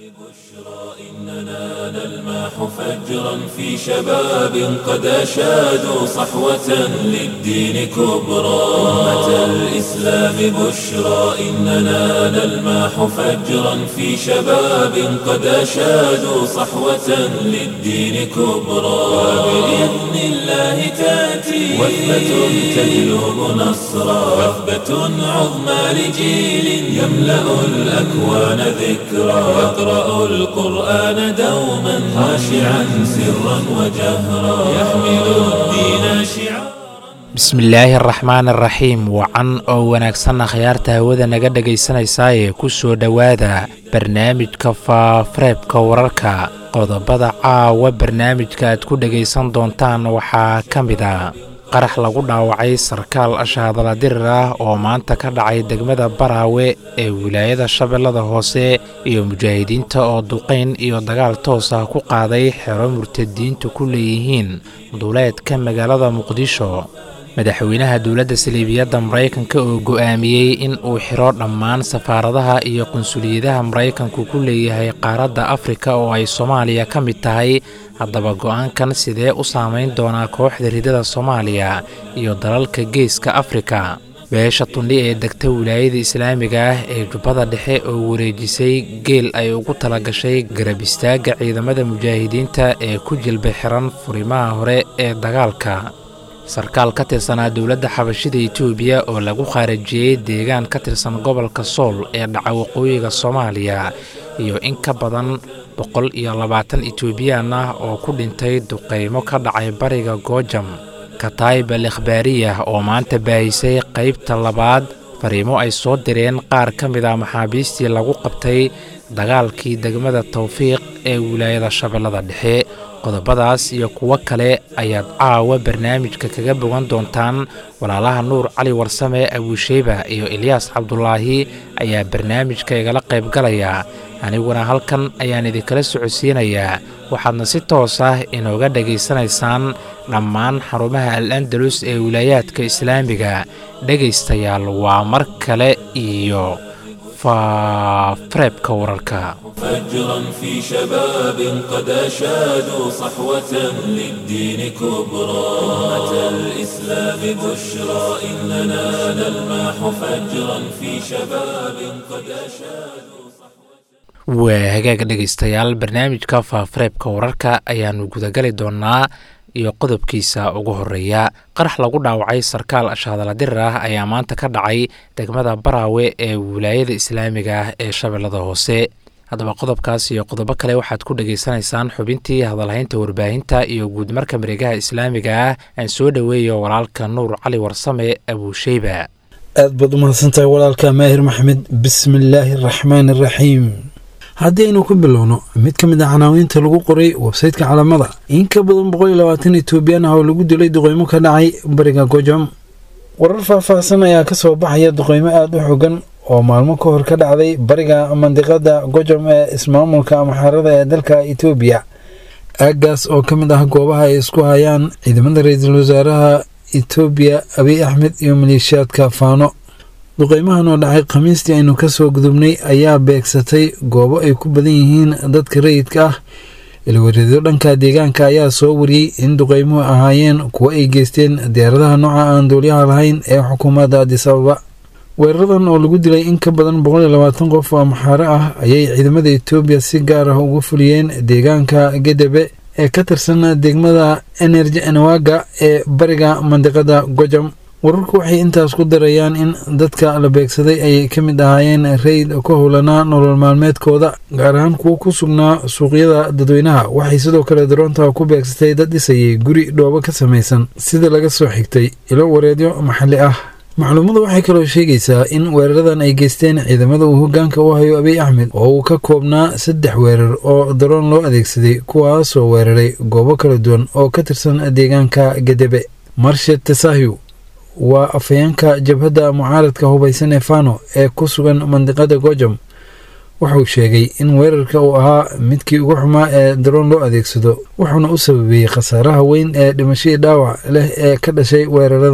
إننا نلمح فجرا في شباب قد أشادوا صحوة للدين كبرى أمة الإسلام بشرى إننا نلمح فجرا في شباب قد أشادوا صحوة للدين كبرى وبإذن الله تأتي وثبة تجلب نصرا وثبة عظمى لجيل يملأ الأكوان ذكرا يقرأ القرآن دوما خاشعا سرا وجهرا يحمل الدين شعارا bismillaahi araxmaan araxiim wacan oo wanaagsanna khayaarta hawada naga dhegaysanaysaayee ku soo dhowaada barnaamijka faafareebka wararka qodobada caawa barnaamijka aad ku dhegaysan doontaan waxaa ka mid a qarax lagu dhaawacay sarkaal ashaadala dirir ah oo maanta ka dhacay degmada baraawe ee wilaayada shabeellada hoose iyo mujaahidiinta oo duqayn iyo dagaal toos ah ku qaaday xero murtadiintu ku leeyihiin duuleedka magaalada muqdisho madaxweynaha dowladda saliibiyadda maraykanka oo go'aamiyey in uu xiro dhammaan safaaradaha iyo qunsuliyadaha maraykanku ku leeyahay qaaradda afrika oo ay soomaaliya ka mid tahay haddaba go'aankan sidee u saamayn doonaa kooxda ridada soomaaliya iyo dalalka geeska afrika beesha tundhi ee degta wilaayada islaamiga ah ee jubbada dhexe oo wareejisay geel ay ugu talagashay garab istaagga ciidamada mujaahidiinta ee ku jilba xiran furimaha hore ee dagaalka sarkaal ka tirsanaa dowladda xabashida etoobiya oo lagu khaarajiyey deegaan ka tirsan gobolka sool ee dhaca waqooyiga soomaaliya iyo in ka badan boqol iyo labaatan etoobiyaan ah oo ku dhintay duqaymo ka dhacay bariga goojam kataib al ikhbaariyah oo maanta baahisay qaybta labaad fariimo ay soo direen qaar ka mid a maxaabiistii lagu qabtay dagaalkii degmada tawfiiq ee wilaayada shabeellada dhexe qodobadaas iyo kuwo kale ayaad caawa barnaamijka kaga bogan doontaan walaalaha nuur cali warsame abuusheyba iyo ilyaas cabdulaahi ayaa barnaamijka igala qayb galaya aniguna halkan ayaan idinkala socodsiinayaa waxaadna si toos ah inooga dhegaysanaysaan dhammaan xarumaha al andalus ee wilaayaadka islaamiga dhegaystayaal waa mar kale iyo faafareebka wararka فجرا في شباب قد أشادوا صحوة للدين كبرى أمة الإسلام بشرى إننا نلمح فجرا في شباب قد أشادوا waa hagaaga dhegaystayaal barnaamijka faafareebka wararka ayaannu gudagali doonaa iyo qodobkiisa ugu horeeya qarax lagu dhaawacay sarkaal ashaadala dirir ah ayaa maanta ka dhacay degmada baraawe ee wilaayada islaamiga ah ee shabeellada hoose haddaba qodobkaas iyo qodobo kale waxaad ku dhegaysanaysaan xubintii hadalhaynta warbaahinta iyo guudmarka mareegaha islaamiga ah aan soo dhoweeyo walaalka nuur cali warsame abuusheyba aad baad umahadsantahay walaalka maahir maxmed bismillaahi araxmaani araxiim haddii aynu ku bilowno mid ka mid a canaawiinta lagu qoray websayteka calamada in ka badan boqol iyo labaatan etoobiyaan ah oo lagu dilay duqeymo ka dhacay bariga gojam warar faahfaahsan ayaa ka soo baxaya duqeymo aada u xogan oo maalmo ka hor ka dhacday bariga mandiqada gojam ee ismaamulka amaxaarada ee dalka etoobiya aaggaas oo ka mid ah goobaha ay isku hayaan ciidamada ra-iisul wasaaraha etoobiya abiy axmed iyo maleeshiyaadka faano duqeymahan oo dhacay khamiistii aynu kasoo gudubnay ayaa beegsatay goobo ay ku badan yihiin dadka rayidka ah ilwareedyo dhanka deegaanka ayaa soo wariyey in duqeymuhu ahaayeen kuwo ay geysteen diyaaradaha nooca aan duulyaha lahayn ee xukuumadda adis ababa weeraradan oo lagu dilay in ka badan boqol iyo labaatan qof oo amaxaare ah ayay ciidamada etoobiya si gaar ah ugu fuliyeen deegaanka gedebe ee ka tirsan degmada enerji enawaga ee bariga mandiqada gojam wararku waxay intaas ku darayaan in dadka la beegsaday ay ka mid ahaayeen rayd ka howlanaa nolol maalmeedkooda gaar ahaan kuwo ku sugnaa suuqyada dadweynaha waxay sidoo kale daroonta ku beegsatay dad dhisayay guri dhoobo ka samaysan sida laga soo xigtay ilo wareedyo maxalli ah macluumadu waxay kaloo sheegaysaa in weeraradan ay geysteen ciidamada uu hogaanka u hayo abiy axmed oo uu ka koobnaa saddex weerar oo daroon loo adeegsaday kuwaasoo weeraray goobo kala duwan oo ka tirsan deegaanka gedebe marshed tesahyu waa afhayeenka jabhadda mucaaradka hubaysan ee fano ee ku sugan mandiqada gojam wuxuu sheegay in weerarka uu ahaa midkii ugu xumaa ee daroon loo adeegsado wuxuuna u sababeeyey khasaaraha weyn ee dhimashadii dhaawac leh ee ka dhashay weeraradan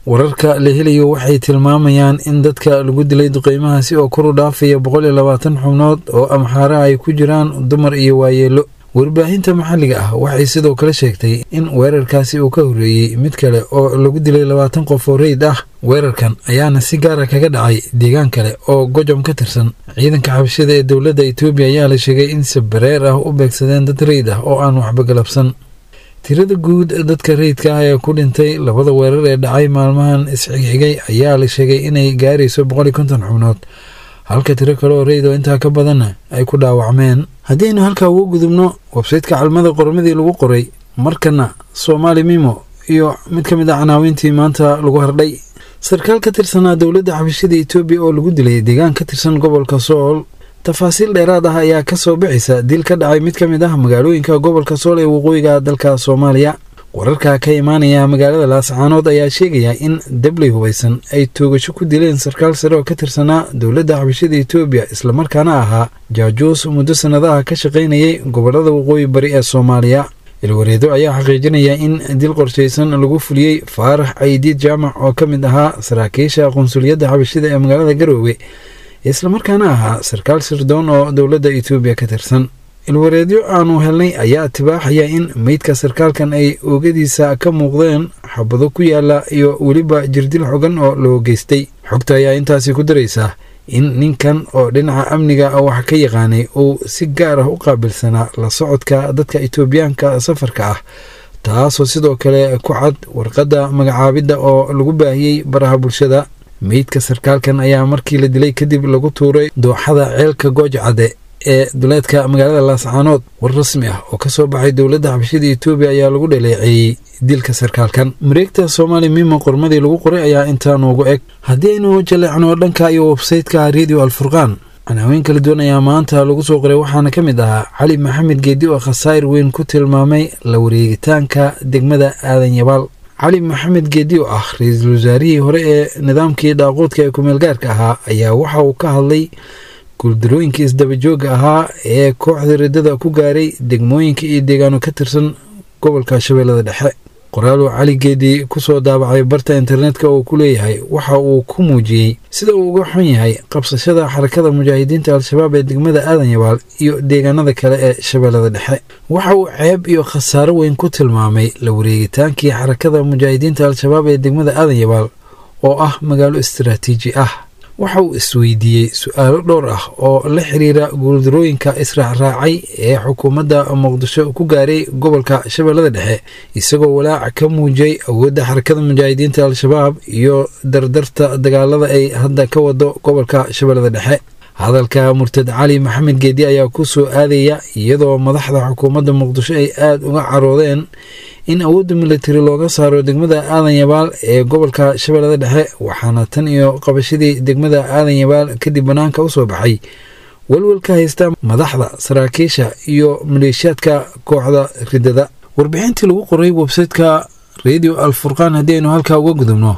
wararka la helayo waxay tilmaamayaan in dadka lagu dilay duqeymahaasi oo kor u dhaafaya boqol iyo labaatan xubnood oo amxaara ay ku jiraan dumar iyo waayeelo warbaahinta maxalliga ah waxay sidoo kale sheegtay in weerarkaasi uu ka horreeyey mid kale oo lagu dilay labaatan qof oo reyd ah weerarkan ayaana si gaara kaga dhacay deegaan kale oo gojom ka tirsan ciidanka xabashada ee dowladda etoobiya ayaa la sheegay in si bareer ah u beegsadeen dad reyd ah oo aan waxba galabsan tirada guud dadka rayidka ah ee ku dhintay labada weerar ee dhacay maalmahan isxigxigay ayaa la sheegay inay gaarayso boqol iyo konton xubnood halka tiro kale oo rayid oo intaa ka badanna ay ku dhaawacmeen haddaynu halkaa ugu gudubno websaytka calmada qormadii lagu qoray markana soomaali mimo iyo mid ka mid a canaawiintii maanta lagu hardhay sarkaal ka tirsanaa dowladda xabashada etoobiya oo lagu dilay deegaan ka tirsan gobolka sool tafaasiil dheeraad ah ayaa ka soo bixaysa dil ka dhacay mid ka mid ah magaalooyinka gobolka sool ee waqooyiga dalka soomaaliya wararka ka imaanaya magaalada laascaanood ayaa sheegaya in dabley hubaysan ay toogasho ku dileen sarkaal sare oo ka tirsanaa dowladda xabashada etoobiya islamarkaana ahaa jaajuus muddo sannadaha ka shaqaynayay gobolada waqooyi bari ee soomaaliya ilwareedo ayaa xaqiijinaya in dil qorshaysan lagu fuliyey faarax caydiid jaamac oo ka mid ahaa saraakiisha qunsuliyadda xabashida ee magaalada garoowe islamarkaana ahaa sarkaal sirdoon oo dowladda etoobiya ka tirsan ilwareedyo aanu helnay ayaa tibaaxaya in meydka sarkaalkan ay oogadiisa ka muuqdeen xabado ku yaala iyo weliba jirdil xogan oo loo geystay xogta ayaa intaasi ku daraysa in ninkan oo dhinaca amniga wax ka yaqaanay uu si gaar ah u qaabilsanaa la socodka dadka etoobiyaanka safarka ah taasoo sidoo kale ku cad warqadda magacaabidda oo lagu baahiyey baraha bulshada meydka sarkaalkan ayaa markii la dilay kadib lagu tuuray dooxada ceelka goojcadde ee duleedka magaalada laascaanood war rasmi ah oo ka soo baxay dowladda xabashada etoobiya ayaa lagu dhaleeceeyey dilka sarkaalkan mareegta soomaali mimo qormadii lagu qoray ayaa intaa noogu eg haddii aynu jaleecno dhanka iyo websaytka radio alfurqaan canaaweyn kala duwan ayaa maanta lagu soo qoray waxaana ka mid ahaa cali maxamed geedi oo khasaayir weyn ku tilmaamay la wareegitaanka degmada aadan yabaal cali maxamed geedi oo ah ra-iisul wasaarihii hore ee nidaamkii dhaaquudka ee kumeelgaarka ahaa ayaa waxa uu ka hadlay guuldarooyinkii isdabajooga ahaa ee kooxda riddada ku gaaray degmooyinka iyo deegaano ka tirsan gobolka shabeellada dhexe qoraaluu cali geedi ku soo daabacay barta internetka oo ku leeyahay waxa uu ku muujiyey sida uu uga xun yahay qabsashada xarakada mujaahidiinta al-shabaab ee degmada aadan yabaal iyo deegaanada kale ee shabeellada dhexe waxa uu ceeb iyo khasaaro weyn ku tilmaamay la wareegitaankii xarakada mujaahidiinta al-shabaab ee degmada aadan yabaal oo ah magaalo istaraatiiji ah waxa uu isweydiiyey su-aalo dhowr ah oo la xiriira guuldarooyinka israacraacay ee xukuumadda muqdisho ku gaaray gobolka shabeellada dhexe isagoo walaac ka muujiyey awoodda xarakada mujaahidiinta al-shabaab iyo dardarta dagaalada ay hadda ka wado gobolka shabeellada dhexe hadalka murtad cali maxamed geedi ayaa ku soo aadaya iyadoo madaxda xukuumadda muqdisho ay aada uga caroodeen in awoodda militari looga saaro degmada aadan yabaal ee gobolka shabeellada dhexe waxaana tan iyo qabashadii degmada aadan yabaal kadib bannaanka u soo baxay walwalka haysta madaxda saraakiisha iyo maleeshiyaadka kooxda riddada warbixintii lagu qoray websaytka radio alfurqaan haddii aynu halkaa uga gudubno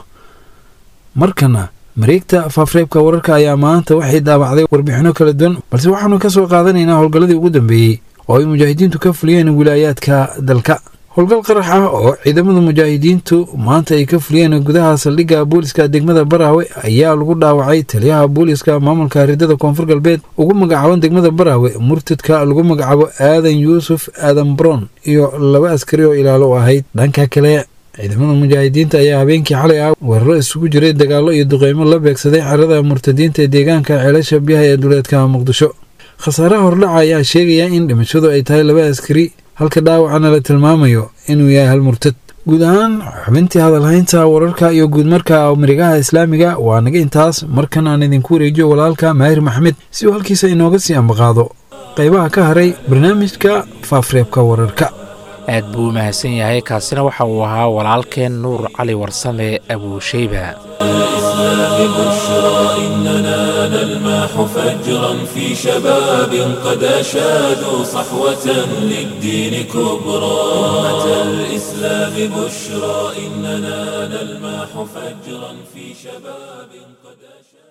markana mareegta faafreebka wararka ayaa maanta waxay daabacday warbixinno kala duwan balse waxaanu ka soo qaadanaynaa howlgalladii ugu dambeeyey oo ay mujaahidiintu ka fuliyeen wilaayaadka dalka howlgal qarax ah oo ciidamada mujaahidiintu maanta ay ka fuliyeen gudaha saldhigga booliska degmada baraawe ayaa lagu dhaawacay taliyaha booliska maamulka riddada koonfur galbeed ugu magacaaban degmada baraawe murtadka lagu magacaabo aadan yuusuf aadan brown iyo laba askari oo ilaalo u ahayd dhanka kale ciidamada mujaahidiinta ayaa habeenkii xalay ah weeraro isugu jiray dagaallo iyo duqeymo la beegsaday xerada murtadiinta ee deegaanka ceelasha biyaha ee duleedka muqdisho khasaaraha hordhaca ayaa sheegaya in dhimashadu ay tahay laba askari halka dhaawacana la tilmaamayo inuu yahay hal murtad guud ahaan xubintii hadalhaynta wararka iyo guudmarka marigaha islaamiga waa naga intaas markan aan idinku wareejiyo walaalka maahir maxmed si uu halkiisa inooga sii ambaqaado qaybaha ka haray barnaamijka faafreebka wararka aad buu u mahadsan yahay kaasina waxa uu ahaa walaalkeen nuur cali warsame abuusheyba الإسلام بشرى إننا نلمح فجرا في شباب قد أشادوا صحوة للدين كبرى أمة الإسلام بشرى إننا نلمح فجرا في شباب قد أشادوا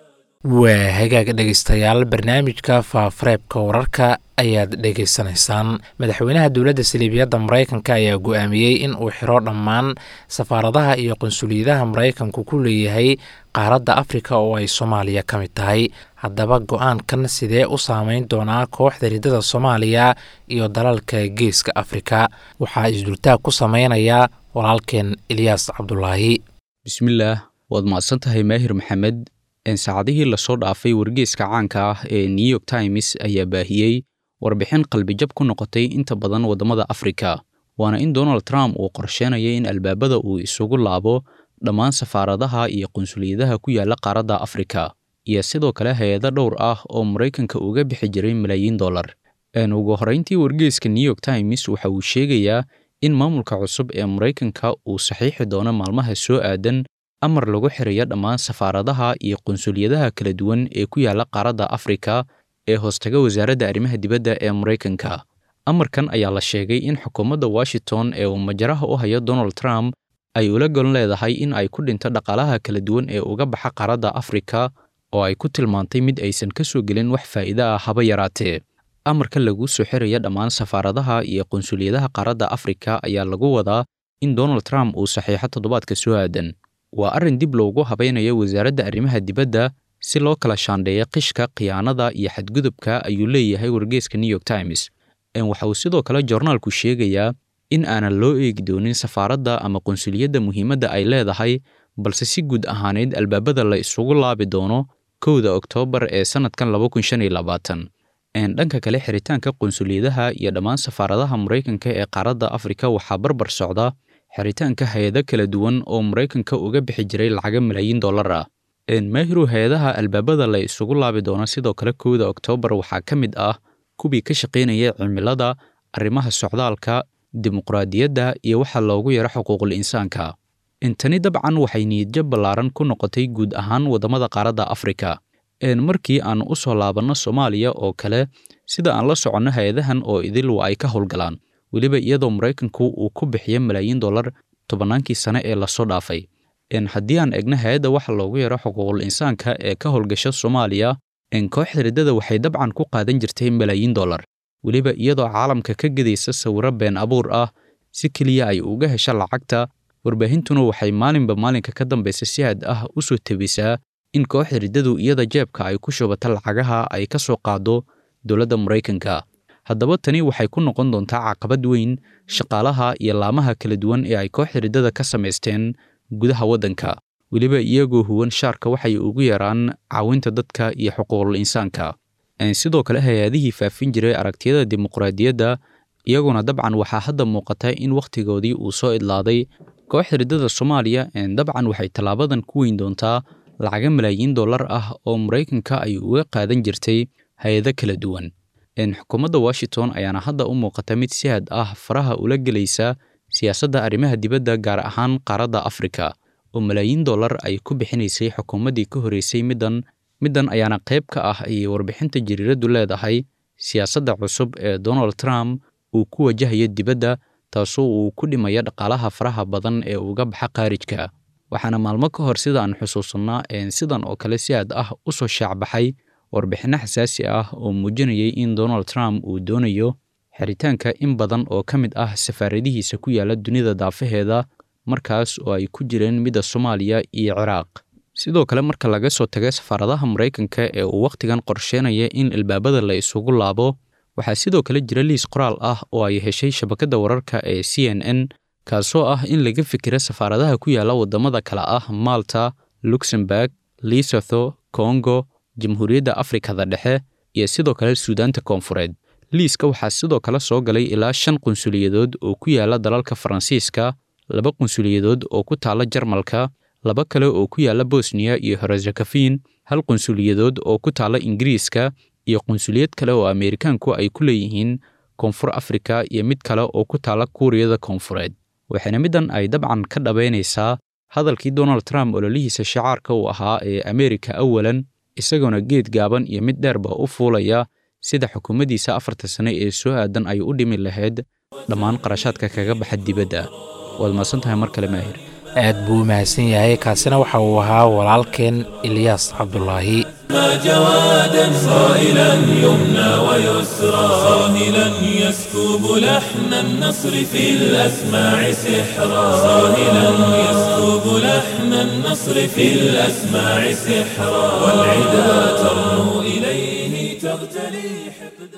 waa hagaag dhegaystayaal barnaamijka faafareebka wararka ayaad dhegaysanaysaan madaxweynaha dowladda saliibiyadda maraykanka ayaa go-aamiyey in uu xiro dhammaan safaaradaha iyo qunsuliyadaha maraykanku ku leeyahay qaaradda afrika oo ay soomaaliya ka mid tahay haddaba go-aankan sidee u saameyn doonaa kooxda ridada soomaaliya iyo dalalka geeska afrika waxaa isdultaag ku sameynaya walaalkeen ilyaas cabdulaahi bismillaah waad mahadsan tahay maahir maxamed saacadihii lasoo dhaafay wargeeska caanka ah ee new york times ayaa baahiyey warbixin qalbijab ku noqotay inta badan waddamada afrika waana in donald trump uu qorsheynaya in albaabada uu isugu laabo dhammaan safaaradaha iyo qunsuliyadaha ku yaala qaaradda afrika iyo sidoo kale hay-ado dhowr ah oo maraykanka uga bixi jiray malaayiin dollar ugu horrayntii wargeeska new york times waxa uu sheegayaa in maamulka cusub ee maraykanka uu saxiixi doono maalmaha soo aadan amar lagu xirayo dhammaan safaaradaha iyo qunsuliyadaha kala duwan ee ku yaala qaaradda afrika ee hoostaga wasaaradda arrimaha dibadda ee maraykanka amarkan ayaa la sheegay in xukuumadda washington ee uu majaraha u hayo donald trump ay ula gon leedahay in ay ku dhinto dhaqaalaha kala duwan ee uga baxa qaaradda afrika oo ay ku tilmaantay mid aysan ka soo gelin wax faa'iide ah haba yaraatee amarka lagu soo xiraya dhammaan safaaradaha iyo qunsuliyadaha qaaradda afrika ayaa lagu wadaa in donald trump uu saxiixo toddobaadka soo aadan waa arrin dib loogu habaynayo wasaaradda arrimaha dibadda si loo kala shaandheeyo qishka khiyaanada iyo xadgudubka ayuu leeyahay wargeeska new york times waxa uu sidoo kale joornaalku sheegayaa in aanan loo eegi doonin safaaradda ama qunsuliyadda muhiimadda ay leedahay balse si guud ahaaneed albaabada la isugu laabi doono kowda oktoobar ee sannadkan dhanka kale xiritaanka qunsuliyadaha iyo dhammaan safaaradaha maraykanka ee qaaradda afrika waxaa barbar socda xiritaanka hay-ado kala duwan oo maraykanka uga bixi jiray lacaga malaayiin dollar ah maahiru hay-adaha albaabada la isugu laabi doono sidoo kale kowda oktoobar waxaa ka mid ah kuwii ka shaqaynaya cimilada arrimaha socdaalka dimuqraadiyadda iyo waxa loogu yaro xuquuqul insaanka intani dabcan waxay niyadjab ballaaran ku noqotay guud ahaan waddamada qaaradda afrika markii aan u soo laabanno soomaaliya oo kale sida aan la soconno hay-adahan oo idil waa ay ka howlgalaan weliba iyadoo maraykanku uu ku bixiyo malaayiin dollar tobannaankii sane ee lasoo dhaafay haddii aan egno hay-adda waxa loogu yaro xuquuqul insaanka ee ka howlgasha soomaaliya kooxda riddada waxay dabcan ku qaadan jirtay malaayiin dollar weliba iyadoo caalamka ka gedaysa sawirro been abuur ah si keliya ay uga hesha lacagta warbaahintuna waxay maalinba maalinka ka dambaysa si had ah u soo tebisaa in kooxda riddadu iyada jeebka ay ku shubato lacagaha ay ka soo qaado dowladda maraykanka haddaba tani waxay ku noqon doontaa caqabad weyn shaqaalaha iyo laamaha kala duwan ee ay kooxda riddada ka samaysteen gudaha waddanka weliba iyagoo huwan shaarka waxay ugu yaraan caawinta dadka iyo xuquuqul insaanka sidoo kale hay-adihii faafin jiray aragtiyada dimuqraadiyadda iyaguna dabcan waxaa hadda muuqata in wakhtigoodii uu soo idlaaday kooxda riddada soomaaliya dabcan waxay tallaabadan ku weyn doontaa lacaga malaayiin dollar ah oo maraykanka ay uga qaadan jirtay hay-ado kala duwan xukuumadda washington ayaana hadda u muuqata mid si had ah faraha ula gelaysa siyaasadda arrimaha dibadda gaar ahaan qaaradda afrika oo malaayiin dollar ay ku bixinaysay xukuumaddii ka horreysay middan middan ayaana qayb ka ah ayay warbixinta jariiraddu leedahay siyaasadda cusub ee donald trump uu ku wajahayo dibadda taasoo uu ku dhimaya dhaqaalaha faraha badan ee uga baxa khaarijka waxaana maalmo ka hor sida aan xusuusannaa sidan oo kale si aad ah u soo shaacbaxay warbixinno xasaasi ah oo muujinayay in donald trump uu doonayo xiritaanka in badan oo ka mid ah safaaradihiisa ku yaala dunida daafaheeda markaas oo ay ku jireen midda soomaaliya iyo ciraaq sidoo kale marka laga soo taga safaaradaha maraykanka ee uu wakhtigan qorsheynaya in albaabada la isugu laabo waxaa sidoo kale jira liis qoraal ah oo ay heshay shabakadda wararka ee c n n kaasoo ah in laga fikira safaaradaha ku yaala waddamada kale ah malta luxemburg lesotho congo jamhuuriyadda afrikada dhexe iyo sidoo kale suudaanta koonfureed liiska waxaa sidoo kale soo galay ilaa shan qunsuliyadood oo ku yaala dalalka faransiiska laba qunsuliyadood oo ku taala jarmalka laba kale oo ku yaala bosniya iyo herzegovin hal qunsuliyadood oo ku taala ingiriiska iyo qunsuliyad kale oo ameerikaanku ay ku leeyihiin koonfur afrika iyo mid kale oo ku taala kuuriyada koonfureed waxaana middan ay dabcan ka dhabaynaysaa hadalkii donald trump ololihiisa shacaarka uu ahaa ee ameerika awalan isagoona geed gaaban iyo mid dheerba u fuulaya sida xukuumaddiisa afarta sane ee soo aadan ay u dhimi lahayd dhammaan qarashaadka kaga baxa dibadda waad mahadsan tahay mar kale maahir aad buu u mahadsan yahay kaasina waxa uu ahaa walaalkeen ilyaas cabdulaahi ما جوادا صائلا يمنى ويسرى صاهلا يسكب لحن النصر في الأسماع سحرا صاهلا يسكب لحن النصر في الأسماع سحرا والعدا ترنو إليه تغتلي حقدا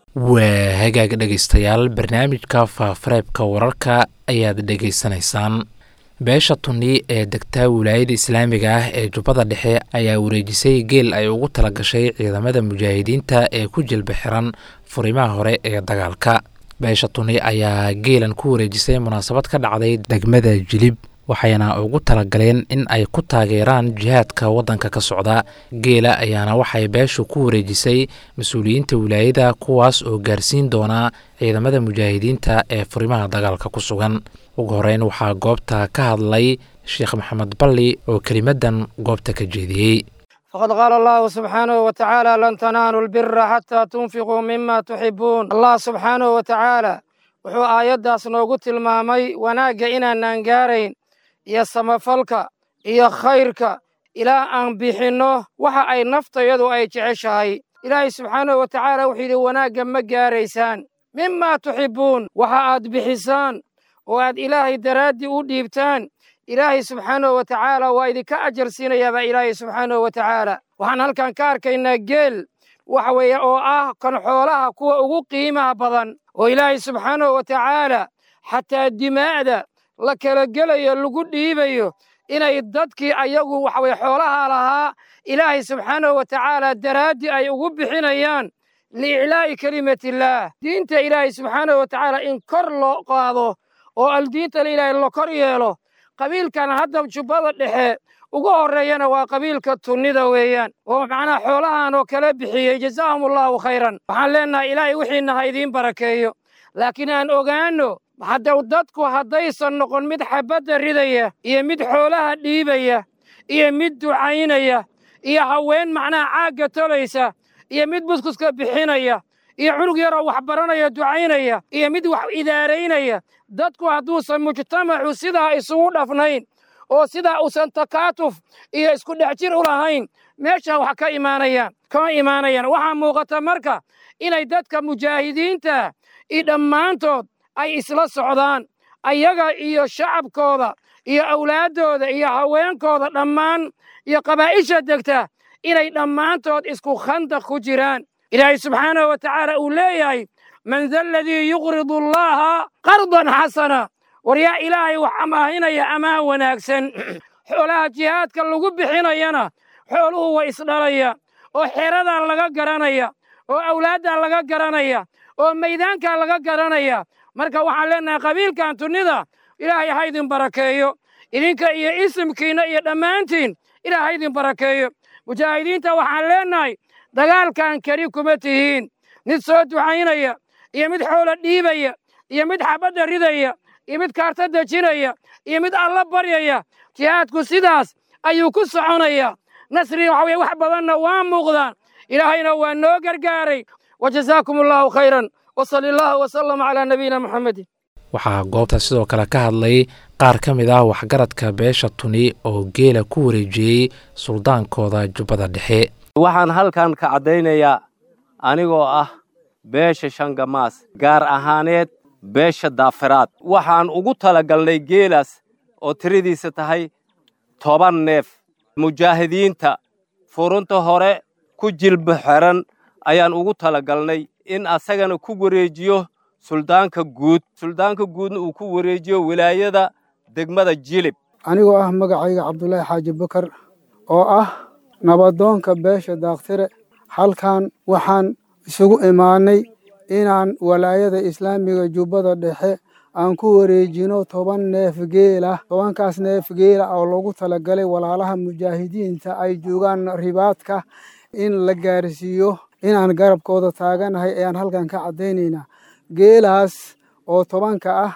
waa hagaag dhegaystayaal barnaamijka faafareebka wararka ayaad dhegaysanaysaan beesha tuni ee degta wilaayada islaamiga ah ee jubbada dhexe ayaa wareejisay geel ay ugu talagashay ciidamada mujaahidiinta ee ku jilba xiran furimaha hore ee dagaalka beesha tuni ayaa geelan ku wareejisay munaasabad ka dhacday degmada jilib waxayna ugu talagaleen in ay ku taageeraan jihaadka waddanka ka socda geela ayaana waxay beeshu ku wareejisay mas-uuliyiinta wilaayada kuwaas oo gaarsiin doonaa ciidamada mujaahidiinta ee furimaha dagaalka ku sugan ugu horeyn waxaa goobta ka hadlay sheekh maxamed balli oo kelimadan goobta ka jeediyey فقد قال الله سبحانه وتعالى لن تنالوا البر حتى تنفقوا مما تحبون الله سبحانه وتعالى wuxuu aayaddaas noogu tilmaamay wanaagga inaanaan gaarayn iyo samafalka iyo khayrka ilaa aan bixinno waxa ay naftayadu ay jeceshahay ilaahay subxaanahu wa tacaala wuxuu yidhi wanaagga ma gaaraysaan mimaa tuxibbuun waxa aad bixisaan oo aad ilaahay daraaddii u dhiibtaan ilaahay subxaanahu wa tacaala waa idinka ajar siinayaabaa ilaahay subxaanahu wa tacaala waxaan halkan ka arkaynaa geel waxa weeye oo ah kan xoolaha kuwa ugu qiimaha badan oo ilaahay subxaanahu wa tacaala xataa dimaa'da la kala gelayo lagu dhiibayo inay dadkii ayagu waxa weye xoolaha lahaa ilaahay subxaanahu wa tacaala daraaddii ay ugu bixinayaan liiclaa'i kelimatillaah diinta ilaahay subxaanahu wa tacaala in kor loo qaado oo aldiinta ilaahay la kor yeelo qabiilkan hadda jubbada dhexe ugu horreeyana waa qabiilka tunnida weeyaan oo macnaha xoolahan oo kala bixiyey jazaahum allaahu khayran waxaan leennahay ilaahay wixiina ha idiin barakeeyo laakiin aan ogaanno hadda dadku haddaysan noqon mid xabbadda ridaya iyo mid xoolaha dhiibaya iyo mid ducaynaya iyo haween macnaha caagga tolaysa iyo mid buskuska bixinaya iyo cunug yaroo wax baranaya ducaynaya iyo mid wax idaaraynaya dadku hadduusan mujtamacu sidaa isugu dhafnayn oo sidaa uusan takaatuf iyo isku dhex jir u lahayn meesha wax ka imaanayaan kama imaanayaan waxaa muuqata marka inay dadka mujaahidiinta iyo dhammaantood ay isla socdaan ayaga iyo shacabkooda iyo awlaaddooda iyo haweenkooda dhammaan iyo qabaa'isha degta inay dhammaantood isku khandaq ku jiraan ilaahay subxaanahu wa tacaala uu leeyahay man da aladii yuqridu allaaha qardan xasana war yaa ilaahay wax amaahinaya amaan wanaagsan xoolaha jihaadka lagu bixinayana xooluhu way isdhalaya oo xeradaa laga garanaya oo awlaaddaa laga garanaya oo maydaankaa laga garanaya marka waxaan leennahay qabiilkan tunnida ilaahay ha idin barakeeyo idinka iyo isimkiinna iyo dhammaantiin ilaah ha idin barakeeyo mujaahidiinta waxaan leennahay dagaalkan keli kuma tihiin mid soo ducaynaya iyo mid xoolo dhiibaya iyo mid xabadda ridaya iyo mid kaarta dejinaya iyo mid alla baryaya jihaadku sidaas ayuu ku soconayaa nasri waxa weye wax badanna waa muuqdaan ilaahayna waa noo gargaaray wajazaakum allaahu khayran wasali allahu wasalam calaa nabiyina muxamedin waxaa goobta sidoo kale ka hadlay qaar ka mid ah waxgaradka beesha tuni oo geela ku wareejiyey suldaankooda jubbada dhexe waxaan halkan ka caddaynayaa anigoo ah beesha shangamaas gaar ahaaneed beesha daafiraad waxaan ugu talagalnay geelaas oo tiradiisa tahay toban neef mujaahidiinta furunta hore ku jilba xeran ayaan ugu talagalnay in asagana ku wareejiyo suldaanka guud suldaanka guudna uu ku wareejiyo wilaayada degmada jilib anigoo ah magacayga cabdulaahi xaaji bakar oo ah nabadoonka beesha daaktire halkan waxaan isugu imaannay inaan walaayada islaamiga jubbada dhexe aan ku wareejino toban neef geelah tobankaas neef geela oo loogu talagalay walaalaha mujaahidiinta ay joogaan ribaadka in la gaarsiiyo inaan garabkooda taaganahay ayaan halkan ka caddaynaynaa geelaas oo tobanka ah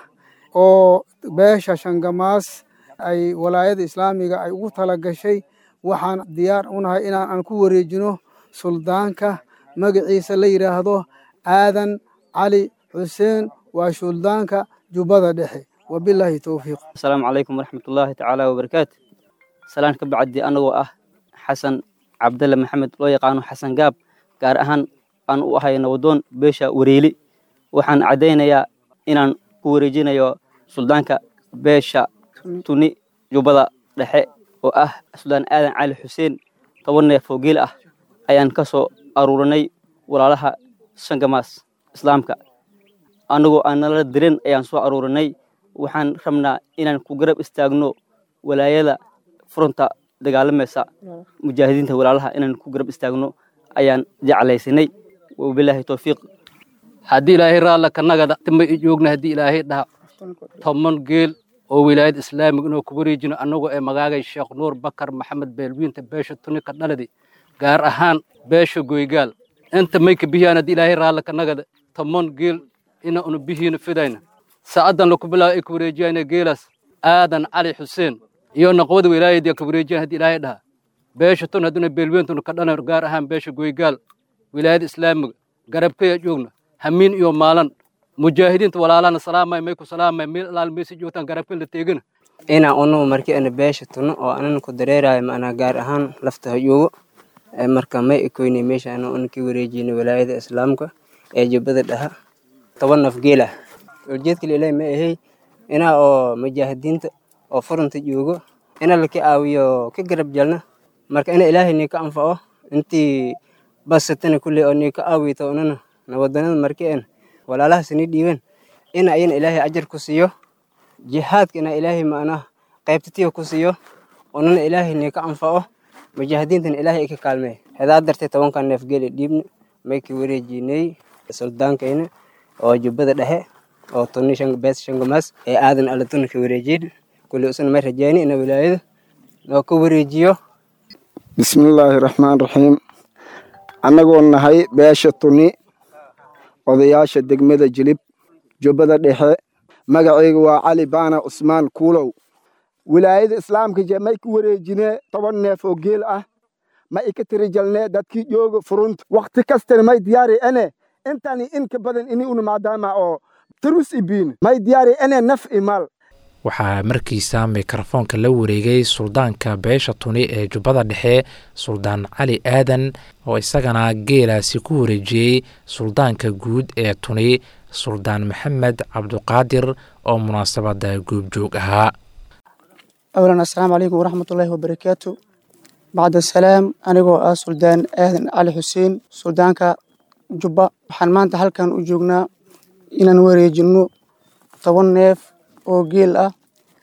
oo beesha shangamaas ay walaayada islaamiga ay ugu tala gashay waxaan diyaar u nahay inaan ku wareejino suldaanka magaciisa la yidhaahdo aadan cali xuseen waa suldaanka jubbada dhexe wabilaahi towfiiq asalaamu calaykum waraxmatullaahi tacaala wabarakaatu salaan ka bacdi annagoo ah xasan cabdalle maxamed loo yaqaano xasan gaab gaar ahaan aan u ahay nabadoon beesha wareeli waxaan caddaynayaa inaan ku wareejinayo suldaanka beesha tuni jubbada dhexe oo ah suldaan aadan cali xuseen toban neef oo geel ah ayaan ka soo aruurinay walaalaha shangamaas islaamka annagoo aan nala dirin ayaan soo aruurinay waxaan rabnaa inaan ku garab istaagno walaayada furunta dagaalamaysa mujaahidiinta walaalaha inaan ku garab istaagno ayaan jeclaysanay wabilaahi towfiiq haddii ilaahay raalla kanagada tima i joogna haddii ilaahay dhaha toban geel oo wilaayad islaamiga inuu ku wareejino annagoo ee magaagay sheekh nuur bakar maxamed beelwiinta beesha tunika dhaladi gaar ahaan beesha goygaal inta mayka bihiyaan haddii ilaahay raalla kanagada toban geel ina unu bihiina fidayna sa'adan laku bilaabo ay ku wareejiyayna geelaas aadan cali xuseen iyo naqwada wilaayadii ka wareejiyan haddii ilaahay dhaha beesha tun hadduna beelweentuna ka dhalan gaar ahaan beesha goygaal wilaayada islaamiga garabkaya joogna hamiin iyo maalan mujaahidiinta walaalahana salaamay may ku salaamay meel alaal meesi joogtaan garabkan la teegana inaan unugu markii ana beesha tuno oo anan ku dareerayo macnaa gaar ahaan lafta hayuugo marka may ekoynay meesha ana una ka wareejiyna walaayada islaamka ee jubbada dhaha toban naf geel ah ujeedkale ilaahi ma ahay inaa oo mujaahidiinta oo furunta joogo ina laka aawiyo ka garab jalna marka ina ilaahay nii ka anfaco intii basatana kulley oo nii ka aawito unana nabadanada markii en walaalahaas nii dhiiban ina ayana ilaahay ajar ku siiyo jihaadka ina ilaahay macnaha qaybtatiya ku siiyo unana ilaahay nii ka anfaco mujaahidiintana ilaahay ka kaalmee hedaa dartee tobankan neef geeli dhiibna mayka wareejinay suldaankayna oo jubbada dhexe oo tuni bees shangamaas ee aadan alla tuna ka wareejiyin kulli usuna may rajayni ina wilaayada noo ka wareejiyo bismillaahi raxmaan raxiim annagoo nahay beesha tuni odayaasha degmada jilib jubbada dhexe magacayga waa cali baana cusmaan kuulow wilaayada islaamka je may ka wareejinee toban neef oo geel ah ma ika tirijalnee dadkii jooga furunta wakhti kastana may diyaari ene intani inka badan ini una maadaama oo tarus ibiin may diyaari ene naf imaal waxaa markiisa mikrofoonka la wareegay suldaanka beesha tuni ee jubbada dhexe suldaan cali aadan oo isagana geelaasi ku wareejiyey suldaanka guud ee tuni suldaan maxamed cabduqaadir oo munaasabada goobjoog ahaa awlan assalaamu calaykum waraxmatullaahi wabarakaatu bacda asalaam anigoo ah suldaan aadan cali xuseen suldaanka jubba waxaan maanta halkan u joognaa inaan wareejinno toban neef oo geel ah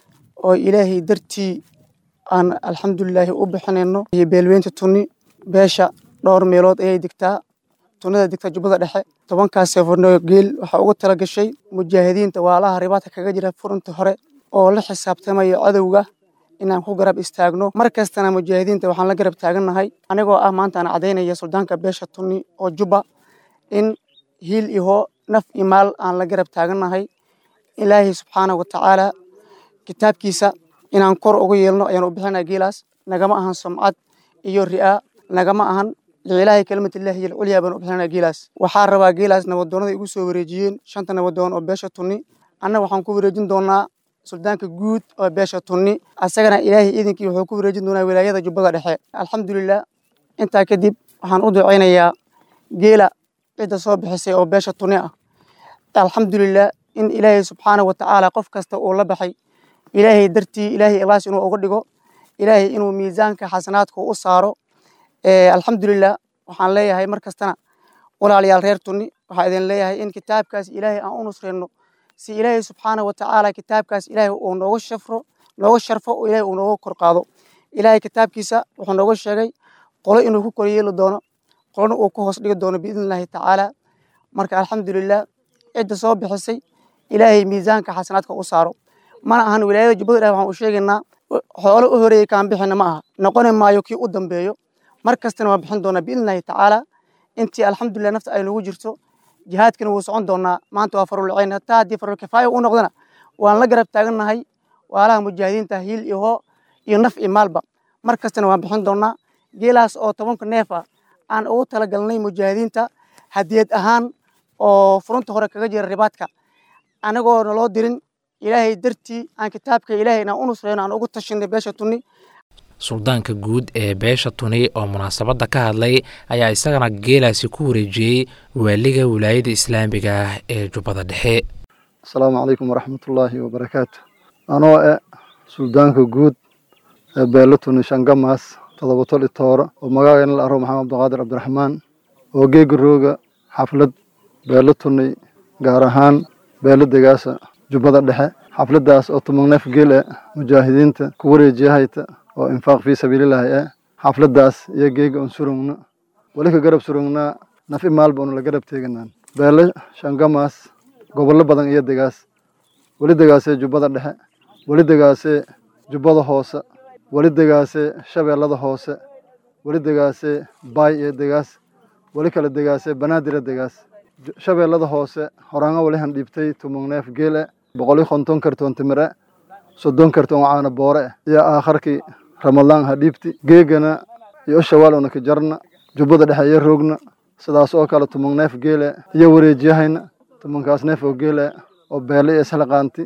oo ilaahay dartii aan alxamdulilaahi u bixinayno iyo beelweynta tuni beesha dhowr meelood ayay degtaa tunada degta jubbada dhexe tobankaas seefarnoo geel waxaa uga tala gashay mujaahidiinta waalaha ribaadka kaga jira furunta hore oo la xisaabtamayo cadowga inaan ku garab istaagno mar kastana mujaahidiinta waxaan la garab taagannahay anigoo ah maanta aan caddaynaya suldaanka beesha tuni oo jubba in hiil iho naf iyo maal aan la garab taagannahay ilaahay subxaana wa tacaala kitaabkiisa inaan kor uga yeelno ayaan u bixinaa geelaas nagama ahan sumcad iyo ri'aa nagama ahan liilaahi kalimatillahi iyo alculyaa baan u bixinaa geelaas waxaa rabaa geelaas nabadoonnada igu soo wareejiyeen shanta nabadoon oo beesha tunni anna waxaan ku wareejin doonaa suldaanka guud oo beesha tunni asagana ilaahay iidinkii wuxuu ku wareejin doonaa wilaayada jubbada dhexe alxamdulilah intaa kadib waxaan u ducaynayaa geela cidda soo bixisay oo beesha tunni ah alxamdulilah in ilaahay subxaana wa tacaala qof kasta uu la baxay ilaahay dartii ilaahay ikhlaas inuu uga dhigo ilaahay inuu miisaanka xasanaadka u saaro alxamdulilah waxaan leeyahay mar kastana walaalayaal reer tunni waxaa idin leeyahay in kitaabkaas ilaahay aan u nusrayno si ilaahay subxaana wa tacaala kitaabkaas ilaahay uu nooga shafro nooga sharfo oo ilaahay uu nooga kor qaado ilaahay kitaabkiisa wuxuu nooga sheegay qolo inuu ku koryeeli doono qolona uu ku hoos dhigi doono biidni illaahi tacaala marka alxamdulilah cidda soo bixisay ilaahay miisaanka xasanaadka u saaro mana ahan wilaayada jubbada dhexe waxaan u sheegaynaa xoolo u horeeyey kaan bixina ma aha noqoni maayo kii u dambeeyo mar kastana waan bixin doonaa biidni illaahi tacaala intii alxamdulilah nafta ay nagu jirto jihaadkana wuu socon doonaa maanta waa farulcayn hataa haddii farul kifaaya u noqdana waan la garab taagannahay waalaha mujaahidiinta hiil iyo hoo iyo naf iyo maalba mar kastana waan bixin doonaa geelaas oo tobanka neef ah aan ugu talagalnay mujaahidiinta hadiyad ahaan oo furunta hore kaga jira ribaadka anagoo naloo dirin ilaahay dartii aan kitaabka ilaahay inaan u nusrayno aan ugu tashinay beesha tunni suldaanka guud ee beesha tuni oo munaasabadda ka hadlay ayaa isagana geelaasi ku wareejiyey waaliga wilaayada islaamiga ah ee jubbada dhexe asalaamu calaykum waraxmatullaahi wabarakaatu anoo e suldaanka guud ee beelo tuni shangamaas todobatol itooro oo magaageena la aro maxamed abdiqaadir cabdiraxmaan oo geega rooga xaflad beelo tuni gaar ahaan beelo degaasa jubbada dhexe xafladaas oo tumanneef geel e mujaahidiinta ku wareejiyahayta oo infaaq fii sabiililaahi e xafladaas iyo geega on surugna weli ka garab surugnaa naf i maalba onu la garab teeganaan beelo shangamaas gobollo badan iyo degaas weli degaasee jubbada dhexe weli degaasee jubbada hoose weli degaasee shabeellada hoose weli degaasee baay iyo degaas weli kala degaasee banaadira degaas shabeellada hoose horaanga wali han dhiibtay tumugneef geele boqol iyo konton kartoon timire soddon kartoon caana boore eh iyo aakharkii ramadaan ha dhiibti geegana iyo shawaal una ka jarna jubbada dhexe iyo roogna sidaas oo kale tumugneef geele iyo wareejiyahayna tumankaas neef oo geele oo beele iyo islaqaanti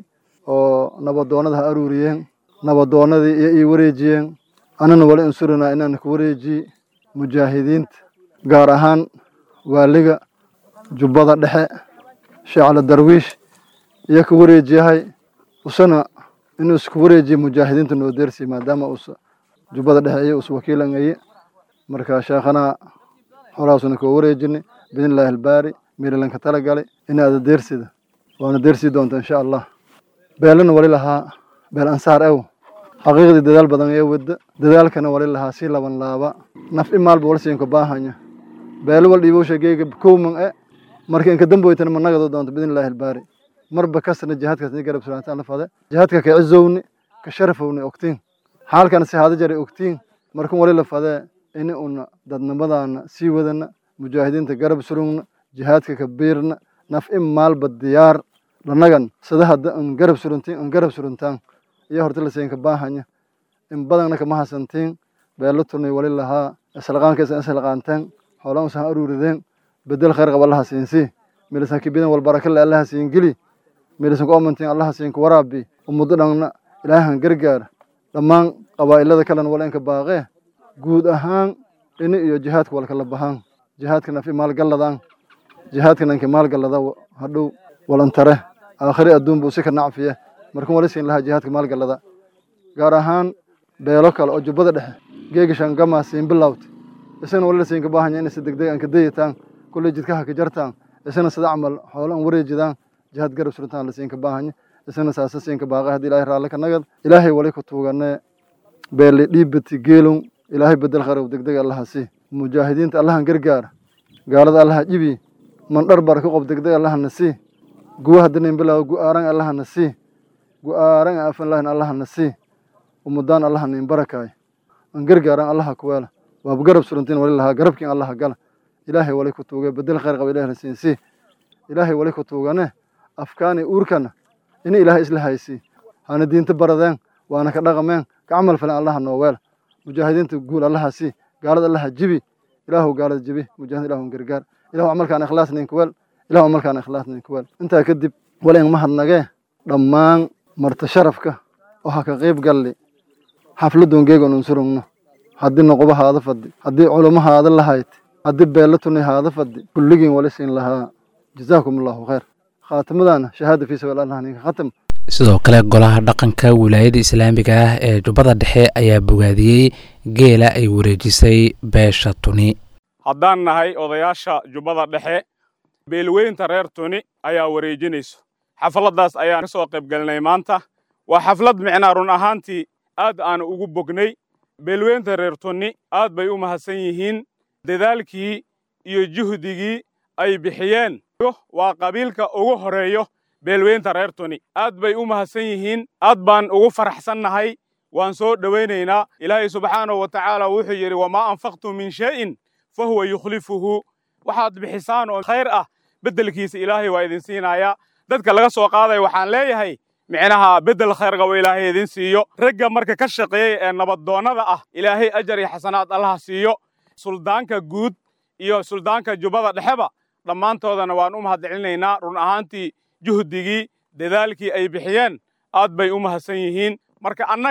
oo nabadoonada ha aruuriyeen nabadoonadii iyo ii wareejiyeen anana wali insurinaa inaan ku wareejiye mujaahidiinta gaar ahaan waaliga jubbada dhexe sheecla darwiish iyo ku wareejiyahay usana inuu isku wareejiye mujaahidiinta noo deersi maadaama usa jubbada dhexe iyo us wakiilangaye marka sheekhanaa holaasuna koo wareejinay biidnillaahi albaari meelalanka tala galay inaada deersida waana deersii doonta insha allah beelana wali lahaa beel ansaar ew xaqiiqdii dadaal badan ee wadda dadaalkana wali lahaa sii laban laaba naf i maalba wal siinka baahanya beelo wal dhiibowsha geega kowman e marka inka damboytana managado doonto biidnillaahi albaari marba kasna jihaadkaas ni garab suraantaan la fade jihaadka ka cizowni ka sharafowni ogtiin xaalkana si haada jaray ogtiin markan wali la fadee ini una dadnimadaana sii wadana mujaahidiinta garab surugna jihaadka ka biirna naf in maalba diyaar lanagan sida hadda an garab suruntiin an garab suruntaan iyo horta laseenka baahanya in badanna kama hasantiin beelo turnay wali lahaa islaqaankaisa islaqaanteen hoolaan usan aruurideen bedel khayr qaba allaha siinsii milisan kibidan wal barakale allaha siin geli milisan ku amantiin allaha siin ku waraabi ummaddo dhanna ilaahan gargaar dhammaan qabaa'ilada kalena wala inka baaqee guud ahaan ini iyo jihaadka walkala bahaan jihaadka nafi maalgalladaan jihaadka nanki maalgallada hadhow walantare aakhiri adduun buu si ka nacfiye markan wali siin lahaa jihaadka maalgallada gaar ahaan beelo kale oo jubbada dhexe geegi shangama siin bilawta isagana wali la siinka baahanya inay si degdeg aan ka dayitaan kulley jidkaha ka jartaan isagana sida camal xoolo aan wareejidaan jihaad garab surtaan la siinka baahanya isagana saasa siinka baaqay haddii ilaahay raalle ka nagad ilaahay wali ku tuuganee beeli dhiibati geelon ilaahay bedel khayr degdeg allaha sii mujaahidiinta allahan gargaara gaalada allaha jibi mandhar bar ku qob degdeg allahana sii guwa haddanin bilaaw gu'aaran allahana sii gu'aaran afan lahin allahana sii umudaan allahana in barakaay an gargaaran allaha kuweela waaba garab surantiin wali lahaa garabkiin allaha gala ilaahay wali ku tuuge bedel khayr qaba ilaahay siin sii ilaahay wali ku tuugane afkaani uurkana ini ilaahay isla haysii hana diinta baradeen waana ka dhaqameen ka camal filan allaha noo weela mujaahidiinta guul allaha sii gaalada allaha jibi ilaahu gaalada jibi mujahid ilaahu gargaar ilahu camalkaan ikhlaas ninka weel ilahu camalkaan ikhlaas ninka weel intaa kadib wal in mahadnagee dhammaan marta sharafka oo ha ka qayb galli xafladun geegon unsurugno haddii noqoba haada fadhi haddii culamo haada lahayd haddii beelo tuni haada fadhi kulligiin wali siin lahaa jazaakum allahu khayr khaatimadana shahaada fii sabiil allah ninka khatam sidoo kale golaha dhaqanka wilaayada islaamiga ah ee jubbada dhexe ayaa bogaadiyey geela ay wareejisay beesha tuni haddaan nahay odayaasha jubbada dhexe beelweynta reer tuni ayaa wareejinayso xafladdaas ayaan ka soo qaybgelinay maanta waa xaflad micnaa run ahaantii aad aan ugu bognay beelweynta reer tuni aad bay u mahadsan yihiin dadaalkii iyo juhdigii ay bixiyeen waa qabiilka ugu horeeyo beelweynta reer tuni aad bay u mahadsan yihiin aad baan ugu faraxsannahay waan soo dhowaynaynaa ilaahay subxaanahu wa tacaala wuxuu yidhi wamaa anfaqtum min shay'in fa huwa yukhlifuhu waxaad bixisaan oo khayr ah beddelkiisa ilaahay waa idin siinayaa dadka laga soo qaadaya waxaan leeyahay micnaha beddel khayr qabo ilaahay idin siiyo ragga marka ka shaqeeyey ee nabaddoonnada ah ilaahay ajar iyo xasanaad allaha siiyo suldaanka guud iyo suldaanka jubbada dhexeba dhammaantoodana waan u mahadcelinaynaa run ahaantii juhdigii dadaalkii ay bixiyeen aad bay u mahadsan yihiin marka annaga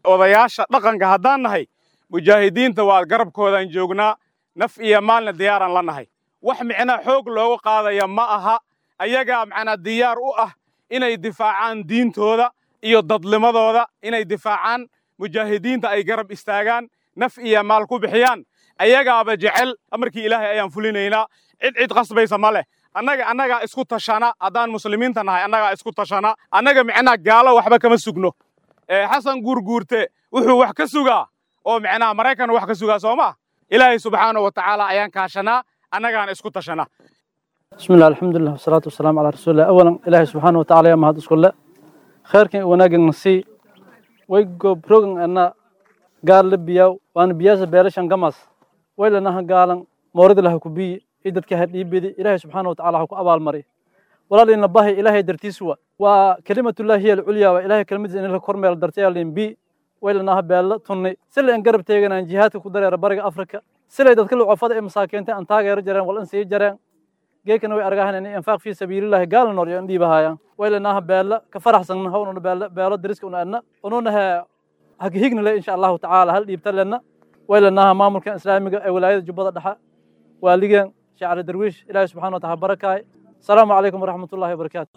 odayaasha dhaqanka haddaan nahay mujaahidiinta waa garabkoodaan joognaa naf iyo maalna diyaaraan la nahay wax micnaa xoog loogu qaadaya ma aha ayagaa macnaa diyaar u ah inay difaacaan diintooda iyo dadlimadooda inay difaacaan mujaahidiinta ay garab istaagaan naf iyo maal ku bixiyaan ayagaaba jecel amarkii ilaahay ayaan fulinaynaa cid cid qasbaysa ma leh annaga annagaa isku tashana haddaan muslimiinta nahay annagaa isku tashana annaga micnaa gaalo waxba kama sugno xasan guurguurte wuxuu wax ka sugaa oo micnaha maraykan wax ka sugaa soo maa ilaahay subxaanahu wa tacaala ayaan kaashanaa annagaana isku tashanaa بسم الله الحمد لله والصلاة والسلام على رسول الله أولا إلهي سبحانه وتعالى يا مهد اسكول خيركن وناجن نسي ويجو بروجن أنا قال لبياو وأنا بياز بيرشان قمص وإلا نها قالن مورد له كبي إدت كهد يبدي إلهي سبحانه وتعالى هو أبال مري ولا لأن الله إلهي درتي سوا وكلمة الله هي العليا وإلهي كلمة إن له كرمي درتي لين بي وإلا نها بيلا تني سلا إن قرب تيجنا إن جهات كدر ربرق أفريقيا سلا إذا كل عفاد مساكين أن تاجر جران ولا إنسي جران geekana way argahan in infaaq fi sabiilillahi gaal noor iyo dhiibahayaan waylanaha beela ka faraxsanna hawna beela beelo dariska una adna ununa ha hagihigna le insha allahu tacaala hal dhiibta lena waylanaha maamulkan islaamiga ee wilaayada jubbada dhexe waaligan shacri darwiish ilaahi subxana wa taala barakaay asalaamu calaykum waraxmat ullahi wabarakaatu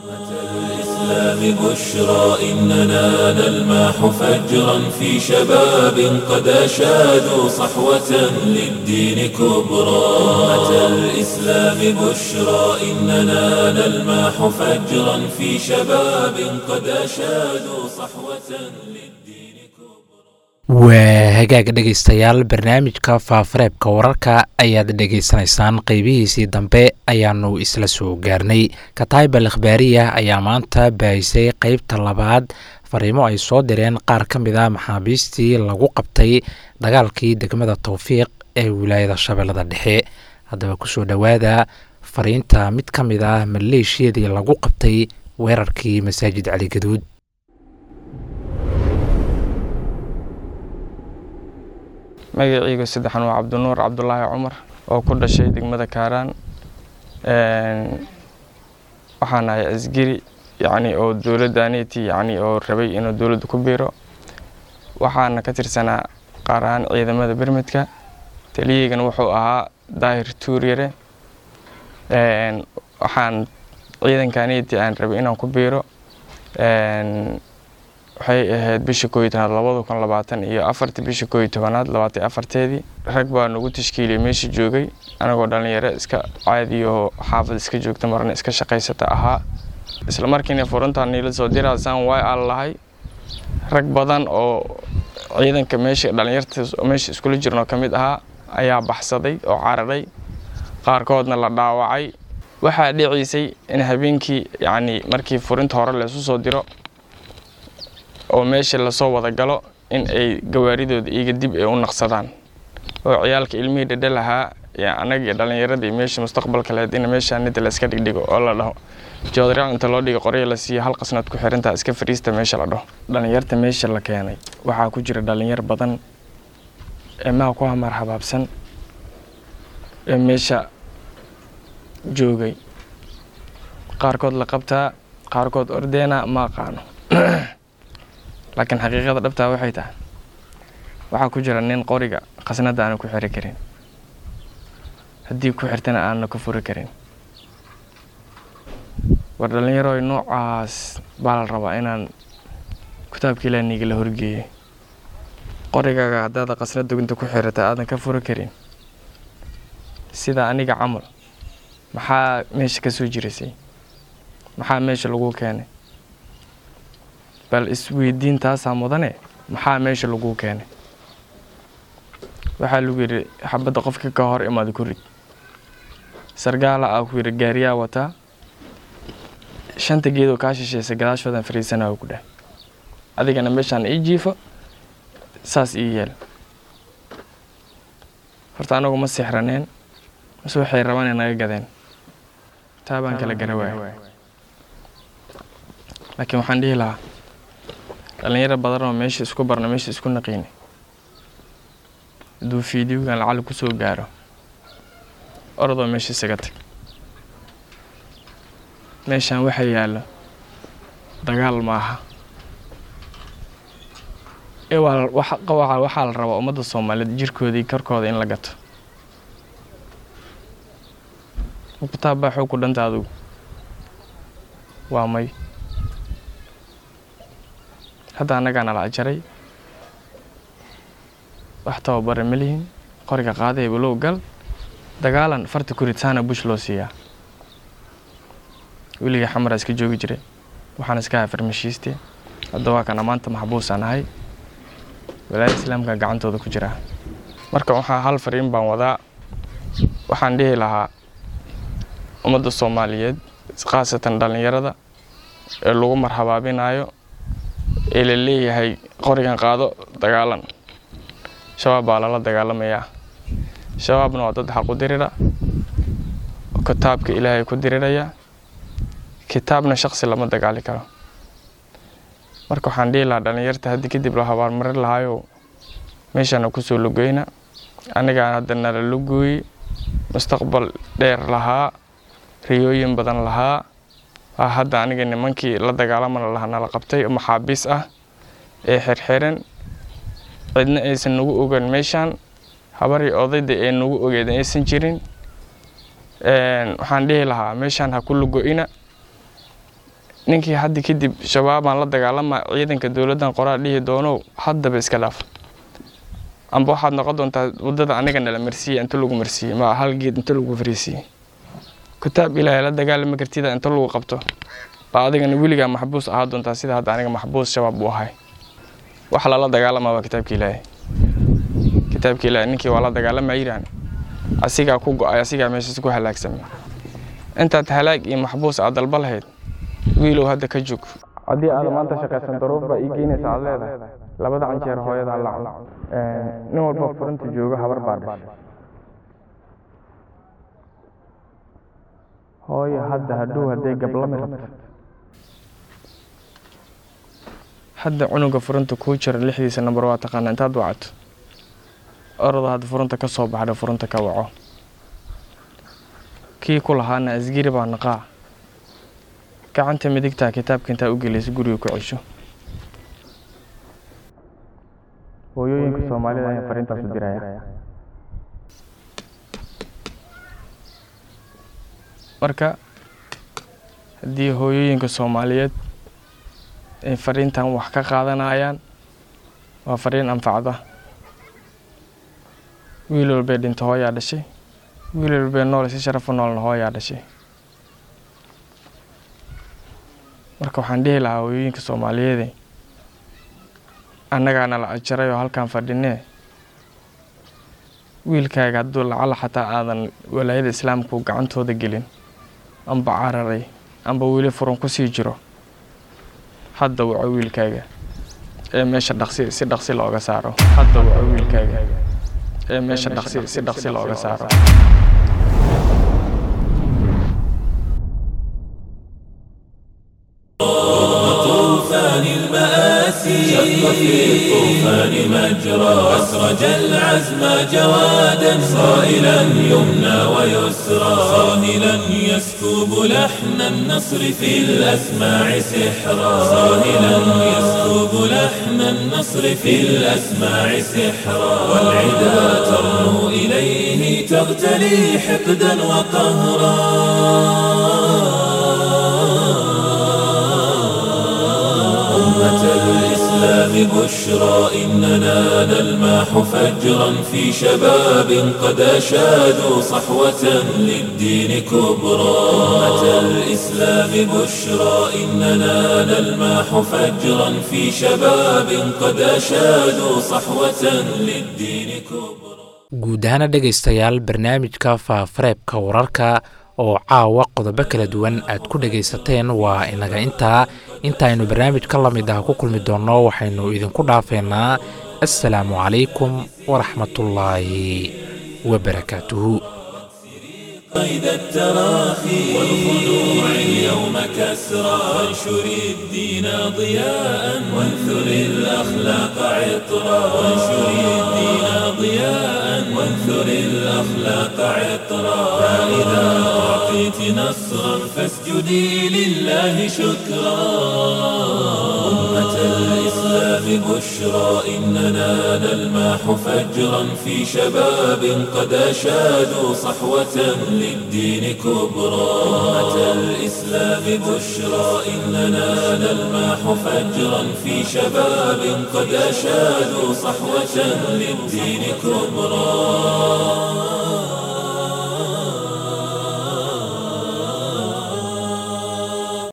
الإسلام بشرى إننا نلمح فجرا في شباب قد أشادوا صحوة للدين كبرى أمة الإسلام بشرى إننا نلمح فجرا في شباب قد أشادوا صحوة للدين waa hagaag dhegaystayaal barnaamijka faafareebka wararka ayaad dhegaysanaysaan qeybihiisii dambe ayaanu isla soo gaarnay kataybal ikhbaariya ayaa maanta baahisay qeybta labaad fariimo ay soo direen qaar ka mid a maxaabiistii lagu qabtay dagaalkii degmada towfiiq ee wilaayada shabeellada dhexe haddaba kusoo dhowaada fariinta mid ka mid ah maleeshiyadii lagu qabtay weerarkii masaajid cali gaduud magacayga saddexan waa cabdinuur cabdulaahi cumar oo ku dhashay degmada kaaraan waxaan ahay asgari yacni oo dowladdaaneti yacni oo rabay inuu dowladda ku biiro waxaana ka tirsanaa qaar ahaan ciidamada bermedka taliyaygana wuxuu ahaa daahir tuuryare waxaan ciidankaneti aan rabay inaan ku biiro waxay ahayd bisha koo iyo tobanaad labada kun labaatan iyo afartii bisha koo iyo tobanaad labaatan afarteedii rag baa nagu tashkiiliyay meesha joogay anagoo dhalinyaro iska caadiyo xaafad iska joogta marna iska shaqaysata ahaa isla markiina furuntaan niila soo diraasaan way aan lahay rag badan oo ciidanka meesha dhalinyarta meesha iskula jirnoo ka mid ahaa ayaa baxsaday oo cararay qaarkoodna la dhaawacay waxaa dhiciisay in habeenkii yacni markii furinta hore laysu soo diro oo meesha lasoo wada galo in ay gawaaridooda iiga dib ay u naqsadaan oo ciyaalka ilmihii dhadhe lahaa anagii dhallinyaradii meesha mustaqbalka lahayd in meesha nida la iska dhigdhigo oo la dhaho joodaraal inta loo dhigo qorya la siiyo hal qasnaad ku xirantaa iska fariista meesha la dhaho dhallinyarta meesha la keenay waxaa ku jira dhallinyar badan ee maha ku hamar habaabsan ee meesha joogay qaarkood la qabtaa qaarkood ordeena ma aqaano laakiin xaqiiqada dhabtaa waxay tahay waxaa ku jira nin qoriga khasnada aana ku xiri karin haddii ku xirtana aanna ku furi karin war dhallinyaroy noocaas baa la rabaa inaan kitaabka ilaaniga la horgeeyo qorigaaga haddaada khasnad duginta ku xirata aadan ka furi karin sida aniga camal maxaa meesha ka soo jirisay maxaa meesha lagu keenay bal isweydiin taasaa mudane maxaa meesha lagu keenay waxaa lagu yidhi xabadda qofka ka hor imaada ku rid sargaala ah ku yidhi gaariyaa wataa shanta geedoo kaa shishaysa gadaashoodan fariisanaa ku dheh adigana meeshaan ii jiifo saas ii yeel horta anagu ma sixraneen mase waxay rabaan naga gadeen taa baan kala gara waaya laakiin waxaan dhihi lahaa dhallinyaro badanoo meesha isku barna meesha isku naqiine hadduu fiidiyowgan lacali ku soo gaaro orodoo meesha isaga tag meeshaan waxa yaallo dagaal maaha ee waa waxaa la rabaa ummadda soomaaliyeed jirkoodii korkooda in la gato kitaab baa xoog ku dhanta adigu waa may hadda annagaana la ajaray wax tababara ma lihin qoriga qaada hebalow gal dagaalan farta kuritaana bush loo siiyaa weligii xamaraa iska joogi jiray waxaan iska ahaa farmashiiste hadda waa kana maanta maxbuusaan ahay walaayada islaamka gacantooda ku jira marka waxaa hal fariin baan wadaa waxaan dhihi lahaa ummadda soomaaliyeed khaasatan dhallinyarada ee lagu marhabaabinayo ee la leeyahay qorigan qaado dagaalan shabaab baa lala dagaalamayaa shabaabna waa dad xaq u dirira kitaabka ilaahay ku diriraya kitaabna shaqsi lama dagaali karo marka waxaan dhihi lahaa dhallinyarta haddii kadib la habaarmarin lahaayo meeshaana kusoo logeyna anigaan hadda nala logooyey mustaqbal dheer lahaa riyooyin badan lahaa waa hadda aniga nimankii la dagaalamana lahaa nala qabtay maxaabiis ah ee xirxiran cidna aysan nagu ogan meeshaan habarii odayda ee nagu ogeed aysan jirin waxaan dhihi lahaa meeshaan ha ku logo-ina ninkii haddi kadib shabaabaan la dagaalama ciidanka dowladdan qoraa dhihi doonow haddaba iska dhaaf amba waxaad noqon doontaa waddada aniga nala marsiiyey inta lagu marsiiyey ma hal geed inta lagu fariisiiyey kitaab ilaahay la dagaalama kartida inta lagu qabto baa adigana weligaa maxbuus ahaa doontaa sida hadda aniga maxbuus shabaab uu ahay wax lala dagaalama waa kitaabka ilaahay kitaabka ilaahay ninkii waa la dagaalama yiraan asigaa ku go-ay asigaa meeshaas ku halaagsamay intaad halaag iyo maxbuus aad dalba lahayd wiilow hadda ka joog haddii aad maanta shaqaysan daruuf baa ii geynaysa aad leedahay labada canjeer hooyada la cuno nin walba furinta jooga habar baa dhashay hooyo hadda hadhow hadday gablami rabto hadda cunuga furunta kuu jira lixdiisa nambar waa taqaana intaad wacato orada hadda furunta ka soo baxda furunta ka waco kii ku lahaana asgiri baa naqaa gacanta midigtaa kitaabka intaa u gelaysa guriga ku cesho hooyooyinka soomaalida ayaan fariintaas u diraya marka haddii hooyooyinka soomaaliyeed ay fariintan wax ka qaadanayaan waa fariin anfacda wiil walbay dhinto hooyaa dhashay wiil walbay nool si sharafu noolna hooyaa dhashay marka waxaan dhihi lahaa hooyooyinka soomaaliyeede annagaana la ajaray oo halkaan fadhinee wiilkaaga hadduu lacala xataa aadan walaayada islaamku gacantooda gelin amba cararay amba weli furan ku sii jiro hadda waco wiilkaaga ee meesha dhaqsi si dhaqsi looga saaro hadda waco wiilkaaga ee meesha dhaqsi si dhaqsi looga saaro طوفان المآسي شق في الطوفان مجرى أسرج العزم جوادا صائلا يمنى ويسرى صاهلا يسكب لحن النصر في الأسماع سحرا صاهلا يسكب لحن النصر في الأسماع سحرا والعدا ترنو إليه تغتلي حقدا وقهرا أمة الإسلام بشرى إننا نلمح فجرا في شباب قد أشادوا صحوة للدين كبرى أمة الإسلام بشرى إننا نلمح فجرا في شباب قد أشادوا صحوة للدين كبرى guud ahaana dhegaystayaal barnaamijka faafareebka wararka oo caawa qodobo kala duwan aad ku dhegaysateen waa inaga intaa intaaynu barnaamij ka lamid ah ku kulmi doonno waxaynu idinku dhaafeynaa assalaamu calaykum waraxmatullaahi wabarakaatuhu قيد التراخي والخنوع اليوم كسرى وانشر الدين ضياء وانثر الأخلاق عطرا وانشر الدين ضياء وانثر الأخلاق عطرا فإذا أعطيت نصرا فاسجدي لله شكرا أمة الإسلام بشرى إننا نلمح فجرا في شباب قد أشادوا صحوة للدين كبرى أمة الإسلام بشرى إننا نلمح فجرا في شباب قد أشادوا صحوة للدين كبرى